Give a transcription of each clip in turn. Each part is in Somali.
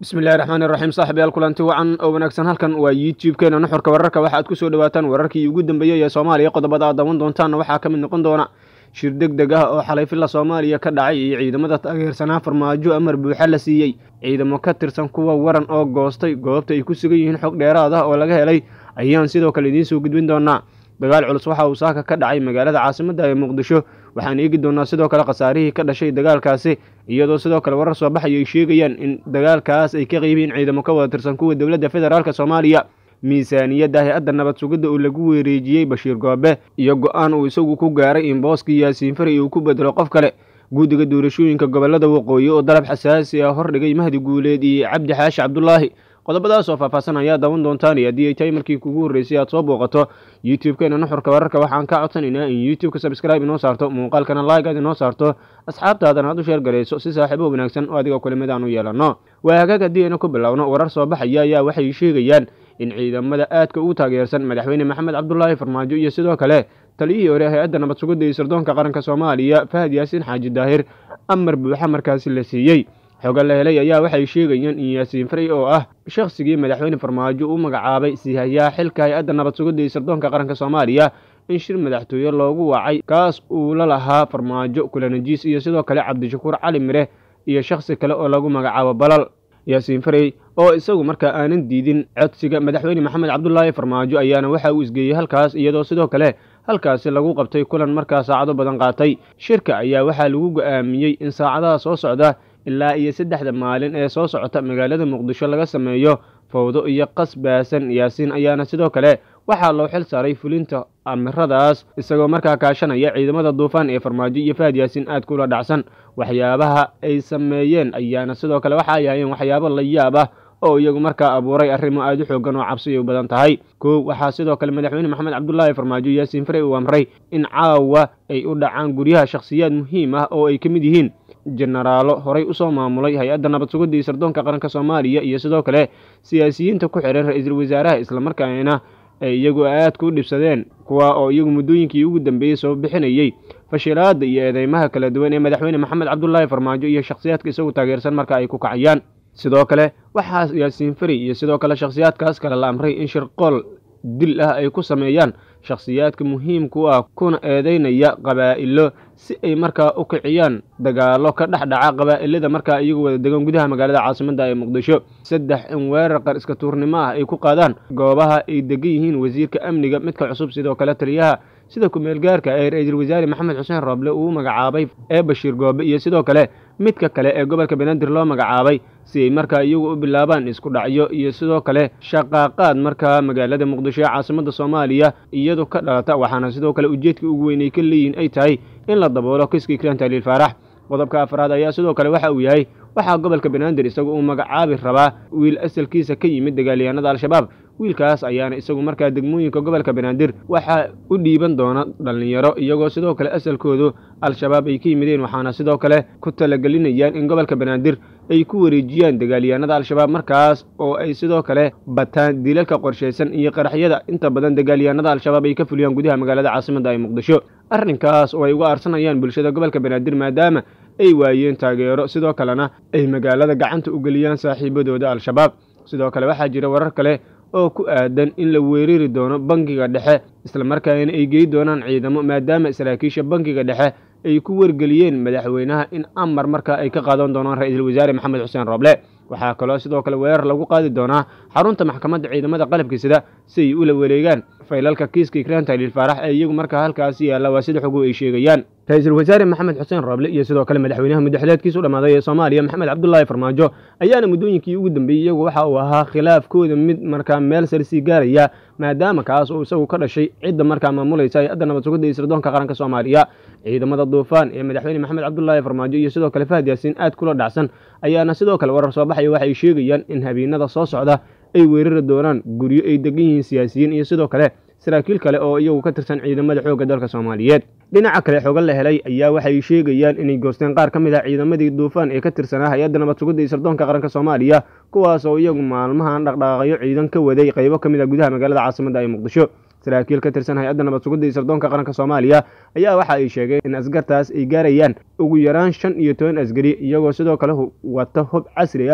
bismillahi raxmaani raxiim saaxibayaal kulanti wacan oo wanaagsan halkan waa youtube-keena nuxurka wararka waxaad ku soo dhawaataan wararkii ugu dambeeyey ee soomaaliya qodobada aad dawan doontaanna waxaa ka mid noqon doona shir deg deg ah oo xalay filla soomaaliya ka dhacay iyo ciidamada taageersanaa farmaajo amar buuxa la siiyey ciidamo ka tirsan kuwa waran oo goostay goobta ay ku sugan yihiin xog dheeraad ah oo laga helay ayaan sidoo kale idiin soo gudbin doonaa dagaal culus waxa uu saaka ka dhacay magaalada caasimadda ee muqdisho waxaan eegi doonaa sidoo kale khasaarihii ka dhashay dagaalkaasi iyadoo sidoo kale warar soo baxaya ay sheegayaan in dagaalkaas ay ka qeybiin ciidamo ka wada tirsan kuwa dowladda federaalk soomaaliya miisaaniyadda hay-adda nabad sugidda uu lagu wereejiyey bashiir goobe iyo go-aan uu isagu ku gaaray in booskii yaasiin fari uu ku bedelo qof kale guddiga doorashooyinka gobolada waqooyi oo dalab xasaasi ah hordhigay mahdi guuleed iyo cabdi xaashi cabdulaahi qodobadaas oo faahfaahsan ayaa dawan doontaan iyo haddii ay tahay markii kugu horreysay aad soo booqato youtube-keena nuxurka wararka waxaan ka codsanaynaa in youtube-ka subscribe inoo saarto muuqaalkana like aad inoo saarto asxaabtaadana aad u sheer garayso si saaxiibo wanaagsan oo adiga kulimid aan u yeelanno waa hagaag haddii aynu ku bilowno warar soo baxaya ayaa waxay sheegayaan in ciidamada aadka ugu taageersan madaxweyne maxamed cabdulaahi farmaajo iyo sidoo kale taliyihii hore hay-adda nabad sugidda iyo sirdoonka qaranka soomaaliya fahad yaasiin xaaji daahir amar buuxa markaasi la siiyey xoga la helay ayaa waxay sheegayaan in yaasiin fari oo ah shakhsigii madaxweyne farmaajo u magacaabay sihayaa xilka hay-adda nabad sugidda iyo sirdoonka qaranka soomaaliya in shir madaxtooye loogu wacay kaas uu la lahaa farmaajo kulanajiis iyo sidoo kale cabdishakuur cali mire iyo shakhsi kale oo lagu magacaabo balal yaasiin farey oo isagu markaa aanan diidin codsiga madaxweyne maxamed cabdulaahi farmaajo ayaana waxa uu isgeeyey halkaas iyadoo sidoo kale halkaasi lagu qabtay kulan markaa saacado badan qaatay shirka ayaa waxaa lagu go-aamiyey in saacadaha soo socda ilaa iyo saddexda maalin ee soo socota magaalada muqdisho laga sameeyo fowdo iyo qas baasan yaasiin ayaana sidoo kale waxaa loo xil saaray fulinta amiradaas isagoo markaa kaashanaya ciidamada duufaan ee farmaajo iyo fahad yaasiin aad kula dhacsan waxyaabaha ay sameeyeen ayaana sidoo kale waxa ay ahayeen waxyaabo la yaab ah oo iyagu markaa abuuray arrimo aad u xoogan oo cabsi ay u badan tahay kow waxaa sidoo kale madaxweyne maxamed cabdulaahi farmaajo yaasiin farey uu amray in caawa ay u dhacaan guryaha shakhsiyaad muhiim ah oo ay ka mid yihiin jenaraalo horay usoo maamulay hay-adda nabad sugidda iyo sirdoonka qaranka soomaaliya iyo sidoo kale siyaasiyiinta ku xihan ra-iisul wasaaraha islamarkaana ay iyagu aadka u dhibsadeen kuwa oo iyagu muddooyinkii ugu dambeeyey soo bixinayey fashilaada iyo eedeymaha kala duwan ee madaxweyne maxamed cabdulaahi farmaajo iyo shakhsiyaadka isagu taageersan marka ay ku kacayaan sidoo kale waxaa yaasiin fari iyo sidoo kale shakhsiyaadkaas kale la amray in shirqool dil ah ay ku sameeyaan shakhsiyaadka muhiimka u ah kuna eedeynaya qabaa'ilo si ay markaa u kiciyaan dagaalo ka dhex dhaca qabaa'ilada markaa iyagu wada degan gudaha magaalada caasimadda ee muqdisho saddex in weerar qar iska tuurnimo ah ay ku qaadaan goobaha ay degan yihiin wasiirka amniga midka cusub sidoo kale taliyaha sida ku-meel gaarka ee ra-iisul wasaare maxamed xuseen rooble uu magacaabay ee bashiir goobe iyo sidoo kale midka kale ee gobolka banaadir loo magacaabay si ay markaa iyagu u bilaabaan isku dhacyo iyo sidoo kale shaqaaqaad markaa magaalada muqdisho ee caasimadda soomaaliya iyadu ka dhalata waxaana sidoo kale ujeedkii ugu weyn ay ka leeyihin ay tahay in la daboolo kiskii kiraan taliil faarax qodobka afraad ayaa sidoo kale waxa uu yahay waxaa gobolka banaadir isagu uu magacaabi rabaa wiil asalkiisa ka yimid dagaalyahanada al-shabaab wiilkaas ayaana isagu markaa degmooyinka gobolka banaadir waxaa u dhiiban doona dhallinyaro iyagoo sidoo kale asalkoodu al-shabaab ay ka yimideen waxaana sidoo kale ku talagelinayaan in gobolka banaadir ay ku wareejiyaan dagaalyahanada al-shabaab markaas oo ay sidoo kale bataan dilalka qorshaysan iyo qaraxyada inta badan dagaalyahanada al-shabaab ay ka fuliyaan gudaha magaalada caasimadda ee muqdisho arrinkaas oo ay uga arsanayaan bulshada gobolka banaadir maadaama ay waayeen taageero sidoo kalena ay magaalada gacanta u geliyaan saaxiibadooda al-shabaab sidoo kale waxaa jira warar kale oo ku aadan in la weerari doono bangiga dhexe islamarkaana ay gey doonaan ciidamo maadaama saraakiisha bangiga dhexe ay ku wargeliyeen madaxweynaha in amar markaa ay ka qaadan doonaan ra-iisul wasaare maxamed xuseen rooble waxaa kaloo sidoo kale weerar lagu qaadi doonaa xarunta maxkamadda ciidamada qalabka sida si ay ula wareegaan faylalka kiiska ikraan taliil faarax ee iyagu markaa halkaasi yaalla waa sida xogu ay sheegayaan ra-iisul wasaare maxamed xuseen rooble iyo sidoo kale madaxweynaha muddaxileedkiisu dhammaaday ee soomaaliya maxamed cabdulaahi farmaajo ayaana muddooyinkii ugu dambeeyey iyagu waxa uu ahaa khilaafkooda mid markaa meel sare sii gaaraya maadaama kaas uu isagu ka dhashay cidda markaa maamulaysa hay-adda nabad sugidda iyo sirdoonka qaranka soomaaliya ciidamada duufaan ee madaxweyne maxamed cabdulaahi farmaajo iyo sidoo kale fahad yaasiin aad kula dhacsan ayaana sidoo kale warar soo baxaya waxay sheegayaan in habeenada soo socda ay weerari doonaan guryo ay degan yihiin siyaasiyiin iyo sidoo kale saraakiil kale oo iyagu ka tirsan ciidamada xoogga dalka soomaaliyeed dhinaca kale xoga la helay ayaa waxay sheegayaan inay goosteen qaar ka mid ah ciidamadii duufaan ee ka tirsanaa hay-adda nabad sugidda iyo sirdoonka qaranka soomaaliya kuwaas oo iyagu maalmahan dhaqdhaqaaqyo ciidan ka waday qaybo ka mid ah gudaha magaalada caasimadda ee muqdisho saraakiil ka tirsan hay-adda nabad sugidda iyo sirdoonka qaranka soomaaliya ayaa waxa ay sheegeen in askartaas ay gaarayaan ugu yaraan shan iyo toban asgari iyagoo sidoo kale wata hub casri ah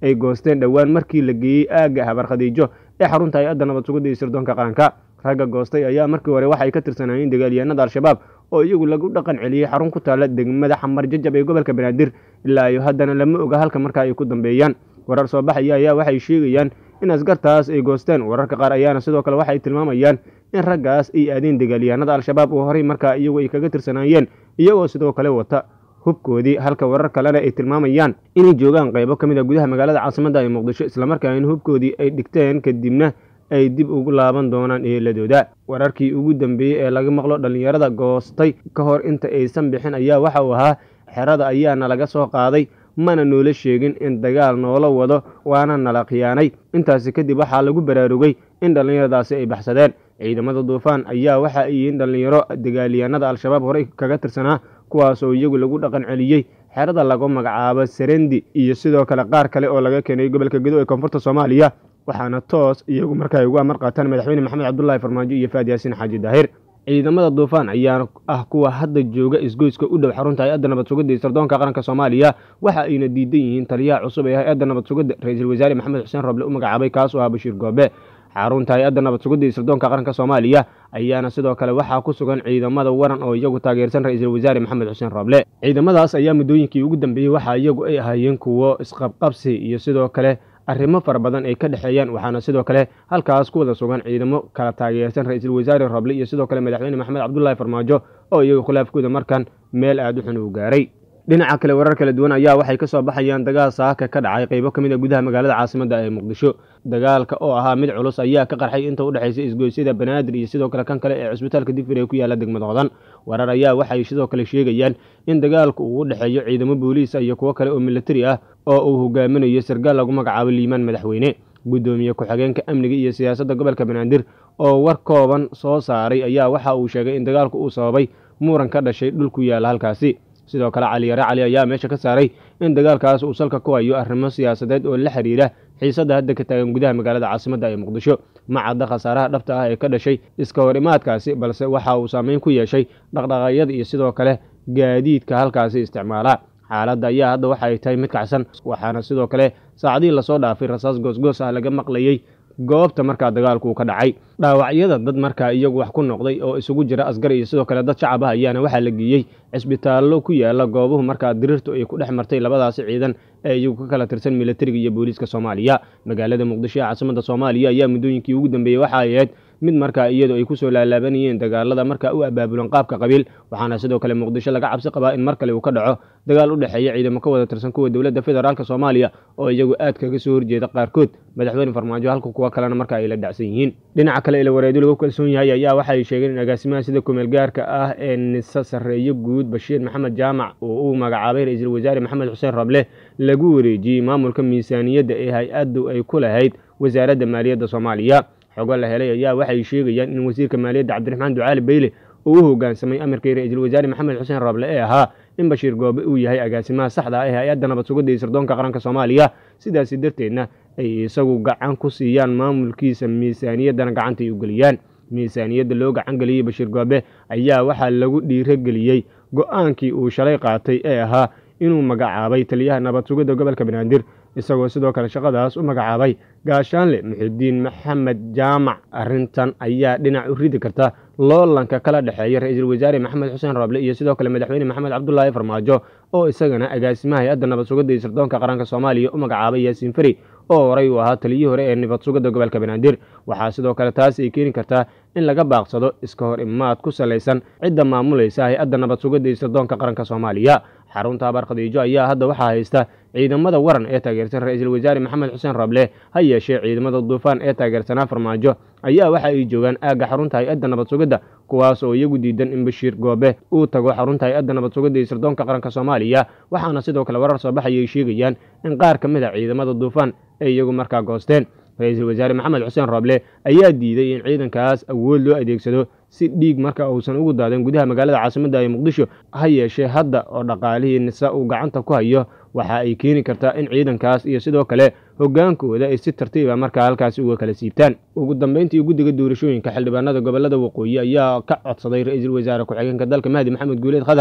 ay goosteen dhowaan markii la geeyey aagga habar khadiijo ee xarunta hay-adda nabad sugidda iyo sirdoonka qaranka ragga goostay ayaa markii hore waxay ka tirsanaayeen dagaalyahanada al-shabaab oo iyagu lagu dhaqan celiyey xarun ku taalla degmada xamar jajab ee gobolka banaadir ilaa iyo haddana lama oga halka markaa ay ku dambeeyaan warar soo baxaya ayaa waxay sheegayaan in askartaas ay goosteen wararka qaar ayaana sidoo kale waxay tilmaamayaan in raggaas ay aadeen dagaalyahanada al-shabaab oo horey markaa iyagu ay kaga tirsanaayeen iyagoo sidoo kale wata hubkoodii halka warar kalena ay tilmaamayaan inay joogaan qaybo ka mid a gudaha magaalada caasimadda ee muqdisho islamarkaana hubkoodii ay dhigteen kadibna ay dib ugu laaban doonaan eheladooda wararkii ugu dambeeyey ee laga maqlo dhallinyarada goostay ka hor inta aysan bixin ayaa waxa uu ahaa xerada ayaana laga soo qaaday mana noola sheegin in dagaal noola wado waana nala khiyaanay intaasi kadib waxaa lagu baraarugay in dhallinyaradaasi ay baxsadeen ciidamada duufaan ayaa waxa ay yihiin dhallinyaro dagaalyahanada al-shabaab horey kaga tirsanaa kuwaasoo iyagu lagu dhaqan celiyey xerada lagu magacaabo serendi iyo sidoo kale qaar kale oo laga keenay gobolka gedo ee koonfurta soomaaliya waxaana toos iyagu markaa ay ugu amar qaataan madaxweyne maxamed cabdulaahi farmaajo iyo faad yaasiin xaaji daahir ciidamada duufaan ayaa ah kuwa hadda jooga isgoyska u dhow xarunta hay-adda nabad sugidda iyo sirdoonka qaranka soomaaliya waxa ayna diidan yihiin taliyaha cusub ee hay-adda nabad sugidda ra-iisul wasaare maxamed xuseen roble u magacaabay kaas oo ah bashiir goobe xarunta hay-adda nabad sugidda iyo sirdoonka qaranka soomaaliya ayaana sidoo kale waxaa ku sugan ciidamada waran oo iyagu taageersan ra-iisul wasaare maxamed xuseen roble ciidamadaas ayaa muddooyinkii ugu dambeeyey waxa iyagu ay ahaayeen kuwo isqabqabsi iyo sidoo kale arrimo fara badan ay ka dhexeeyaan waxaana sidoo kale halkaas ku wada sugan ciidamo kala taageersan ra-iisul wasaare roble iyo sidoo kale madaxweyne maxamed cabdulaahi farmaajo oo iyagu khilaafkooda markan meel aada u xun uu gaaray dhinaca kale warar kala duwan ayaa waxay ka soo baxayaan dagaal saaka ka dhacay qaybo ka mid a gudaha magaalada caasimadda ee muqdisho dagaalka oo ahaa mid culus ayaa ka qarxay inta u dhexaysa isgoysyada banaadir iyo sidoo kale kan kale ee cusbitaalka digfir ee ku yaalla degmada hodan warar ayaa waxay sidoo kale sheegayaan in dagaalku uu u dhexeeyo ciidamo booliisa iyo kuwo kale oo militari ah oo uu hogaaminayo sargaal lagu magacaabo liimaan madaxweyne guddoomiye ku-xigeenka amniga iyo siyaasadda gobolka banaadir oo war kooban soo saaray ayaa waxa uu sheegay in dagaalku uu sababay muran ka dhashay dhul ku yaalla halkaasi sidoo kale caliyare cali ayaa meesha ka saaray in dagaalkaas uu salka ku hayo arrimo siyaasadeed oo la xiriira xiisadda hadda ka taagan gudaha magaalada caasimadda ee muqdisho ma cadda khasaaraha dhabta ah ee ka dhashay iska hor imaadkaasi balse waxa uu saameyn ku yeeshay dhaqdhaqaaqyada iyo sidoo kale gaadiidka halkaasi isticmaala xaaladda ayaa hadda waxa ay tahay mid kacsan waxaana sidoo kale saacadihii lasoo dhaafay rasaas goosgoos ah laga maqlayey goobta markaa dagaalku uu ka dhacay dhaawacyada dad markaa iyagu wax ku noqday oo isugu jira asgar iyo sidoo kale dad shacab ah ayaana waxaa la geeyey cisbitaallo ku yaala goobuhu markaa diriirtu ay ku dhex martay labadaasi ciidan ee iyagu ka kala tirsan militariga iyo booliiska soomaaliya magaalada muqdisho ee caasimadda soomaaliya ayaa muddooyinkii ugu dambeeyey waxa ay ahayd mid markaa iyadu ay ku soo laalaabanayeen dagaalada markaa u abaabulan qaabka qabiil waxaana sidoo kale muqdisho laga cabsi qabaa in mar kale uu ka dhaco dagaal u dhexeeya ciidamo ka wada tirsan kuwa dowladda federaalk soomaaliya oo iyagu aad kaga soo horjeeda qaarkood madaxweyne farmaajo halka kuwa kalena marka ay la dhacsan yihiin dhinaca kale ila wareedo lagu kalsoon yahay ayaa waxay sheegeen in agaasimaha sida kumeel gaarka ah ee nisa sarreeyo guud bashiir maxamed jaamac oo uu magacaabay ra-iisul wasaare maxamed xuseen rable lagu wareejiyey maamulka miisaaniyadda ee hay-addu ay ku lahayd wasaaradda maaliyadda soomaaliya xogo la helay ayaa waxay sheegayaan in wasiirka maaliyadda cabdiraxmaan ducaali beyle uu u hoggaansamay amarkii ra-iisul wasaare maxamed xuseen rable ee ahaa in bashiir goobe uu yahay agaasimaha saxda ah ee hay-adda nabad sugidda iyo sirdoonka qaranka soomaaliya sidaasi darteedna ay isagu gacan ku siiyaan maamulkiisa miisaaniyaddana gacanta ay u geliyaan miisaaniyadda loo gacan geliyey bashiir goobe ayaa waxaa lagu dhiirogeliyey go-aankii uu shalay qaatay ee ahaa inuu magacaabay taliyaha nabad sugidda gobolka banaadir isagoo sidoo kale shaqadaas u magacaabay gaashaanle muxidiin maxamed jaamac arrintan ayaa dhinac u ridi karta loolanka kala dhexeeya ra-iisul wasaare maxamed xuseen roble iyo sidoo kale madaxweyne maxamed cabdulaahi farmaajo oo isagana agaasimaha hay-adda nabad sugidda iyo sirdoonka qaranka soomaaliya u magacaabay yaasiin fari oo horey uu ahaa taliyihii hore ee nabad sugidda gobolka banaadir waxaa sidoo kale taas ay keeni kartaa in laga baaqsado iska hor imaad ku salaysan cidda maamulaysa hay-adda nabad sugidda iyo sirdoonka qaranka soomaaliya xarunta habaar khadiijo ayaa hadda waxaa haysta ciidamada waran ee taageersan ra-iisul wasaare maxamed xuseen roble ha yeeshee ciidamada duufaan ee taageersanaa farmaajo ayaa waxa ay joogaan aagga xarunta hay-adda nabad sugidda kuwaas oo iyagu diidan in bashiir goobe uu tago xarunta hay-adda nabad sugidda iyo sirdoonka qaranka soomaaliya waxaana sidoo kale warar soo baxaya ay sheegayaan in qaar ka mid a ciidamada duufaan ay iyagu markaa goosteen ra-iisul wasaare maxamed xuseen roble ayaa diiday in ciidankaas awood loo adeegsado si dhiig marka uusan ugu daadan gudaha magaalada caasimadda ee muqdisho ha yeeshee hadda oo dhaqaalihii nisa uu gacanta ku hayo waxa ay keeni kartaa in ciidankaas iyo sidoo kale hoggaankooda ay si tartiiba markaa halkaasi uga kala siibtaan ugu dambeyntii guddiga doorashooyinka xildhibaanada gobolada waqooyi ayaa ka codsaday ra-iisul wasaare ku-xigeenka dalka mahdi maxamed guuleed khadar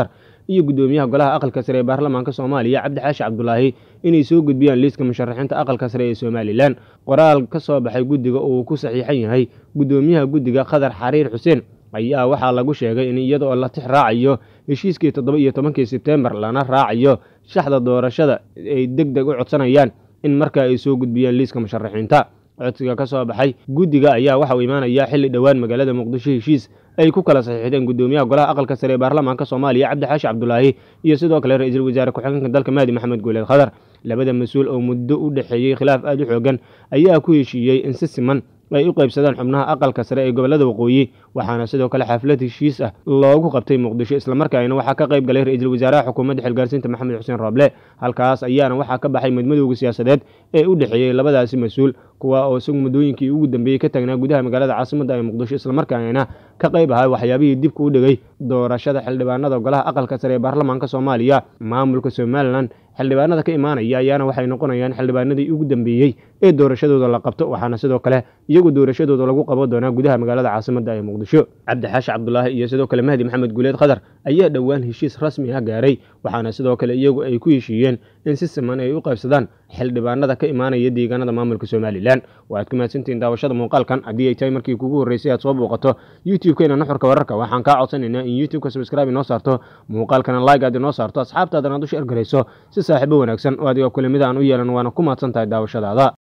iyo guddoomiyaha golaha aqalka sare ee baarlamaanka soomaaliya cabdixaashi cabdulaahi inay soo gudbiyaan liiska musharaxiinta aqalka sare ee somalilan qoraal ka soo baxay guddiga oo uu ku saxiixan yahay guddoomiyaha guddiga khadar xariir xuseen ayaa waxaa lagu sheegay in iyada oo la tix raacayo heshiiskii toddoba iyo tobankii sebtembar lana raacayo shaxda doorashada ay deg deg u codsanayaan in markaa ay soo gudbiyaan liiska musharaxiinta codsiga ka soo baxay guddiga ayaa waxa uu imaanayaa xilli dhowaan magaalada muqdisho heshiis ay ku kala saxiixdeen guddoomiyaha golaha aqalka sare ee baarlamaanka soomaaliya cabdixaashi cabdulaahi iyo sidoo kale ra-iisul wasaare ku-xigeenka dalka mahdi maxamed guuleed khadar labada mas-uul oo muddo u dhexeeyey khilaaf aada u xoogan ayaa ku heshiiyey in si siman ay u qaybsadaan xubnaha aqalka sare ee gobolada waqooyi waxaana sidoo kale xaflad heshiis ah loogu qabtay muqdisho islamarkaana waxaa ka qayb galay ra-iisul wasaaraha xukuumadda xilgaarsiinta maxamed xuseen rooble halkaas ayaana waxaa ka baxay madmadowga siyaasadeed ee u dhexeeyey labadaasi mas-uul kuwa oo isagu muddooyinkii ugu dambeeyey ka taagnaa gudaha magaalada caasimadda ee muqdisho islamarkaana ka qayb ahay waxyaabihii dibka u dhigay doorashada xildhibaanada golaha aqalka sare ee baarlamaanka soomaaliya maamulka somalilan xildhibaanada ka imaanaya ayaana waxay noqonayaan xildhibaanadii ugu dambeeyey ee doorashadooda la qabto waxaana sidoo kale iyagu doorashadooda lagu qaban doonaa gudaha magaalada caasimadda ee muqdisho cabdixaashi cabdulaahi iyo sidoo kale mahdi maxamed guuleed khadar ayaa dhowaan heshiis rasmi ah gaaray waxaana sidoo kale iyagu ay ku heshiiyeen in si siman ay u qaybsadaan xildhibaanada ka imaanaya deegaanada maamulka somalilan waaad ku mahadsantihiin daawashada muuqaalkan haddii ay tahay markii kugu horreysay aad soo booqato youtube-keena nuxurka wararka waxaan kaa codsanaynaa in youtube-ka subscribe inoo saarto muuqaalkana like aad inoo saarto asxaabtaadana aad u sheer garayso si saaxiibo wanaagsan oo adiga kule mid aan u yeelan waana ku mahadsan tahay daawashadaada